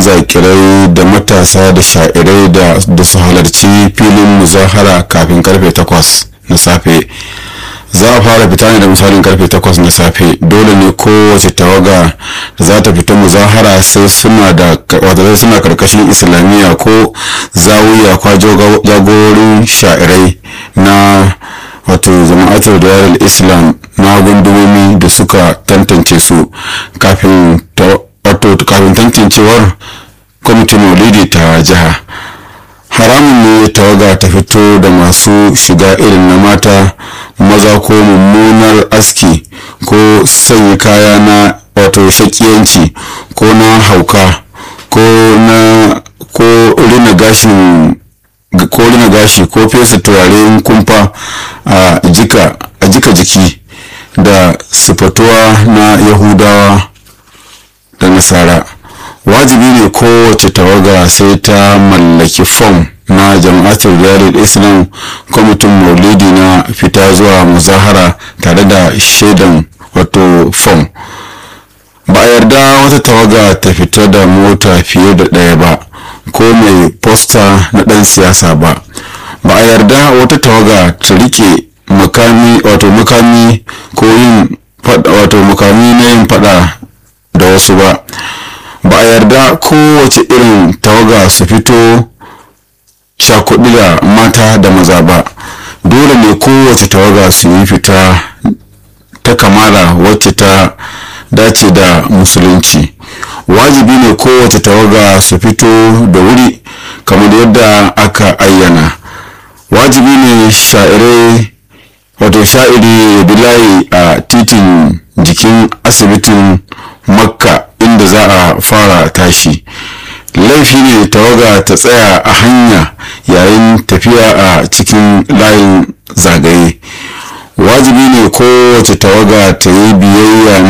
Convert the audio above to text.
zakirai da matasa da sha'irai da su halarci filin muzahara kafin karfe 8 na safe za a fara fita ne da misalin karfe 8 na safe dole ne kowace tawaga da za ta fita muzahara sai suna da wata suna karkashin islamiyya ko zawiya kwa jagororin sha'irai na wato jama'atul dawar islam na gundumomi da suka tantance su kafin wato kafin tantancewar kwamitin maulidi ta jiha haramun ne tawaga ta fito da masu shiga irin na mata maza ko mummunar aski ko sanya kaya na wato shakiyanci ko na hauka ko na ko rina gashin ko rina gashi ko fesa turaren kumfa a jika a jika jiki da sifatuwa na yahudawa da nasara wajibi ne kowace tawaga sai ta mallaki fom na jama'atul riyadul islam kwamitin maulidi na fita zuwa muzahara tare da shaidan wato fom ba a yarda wata tawaga ta fita da mota fiye da ɗaya ba ko mai posta na ɗan siyasa ba ba a yarda wata tawaga ta rike makami wato makami ko yin wato makami na yin fada da wasu ba ba a yarda kowace irin tawaga su fito cakuɗi da mata da maza ba dole ne kowace tawaga su yi fita ta kamala wacce ta dace da musulunci wajibi ne kowace tawaga su fito da wuri kamar yadda aka ayyana wajibi ne sha'irai wato sha'iri ya bi layi a titin jikin asibitin makka inda za a fara tashi laifi ne tawaga ta tsaya a hanya yayin tafiya a cikin layin zagaye wajibi ne kowace tawaga ta yi biyayya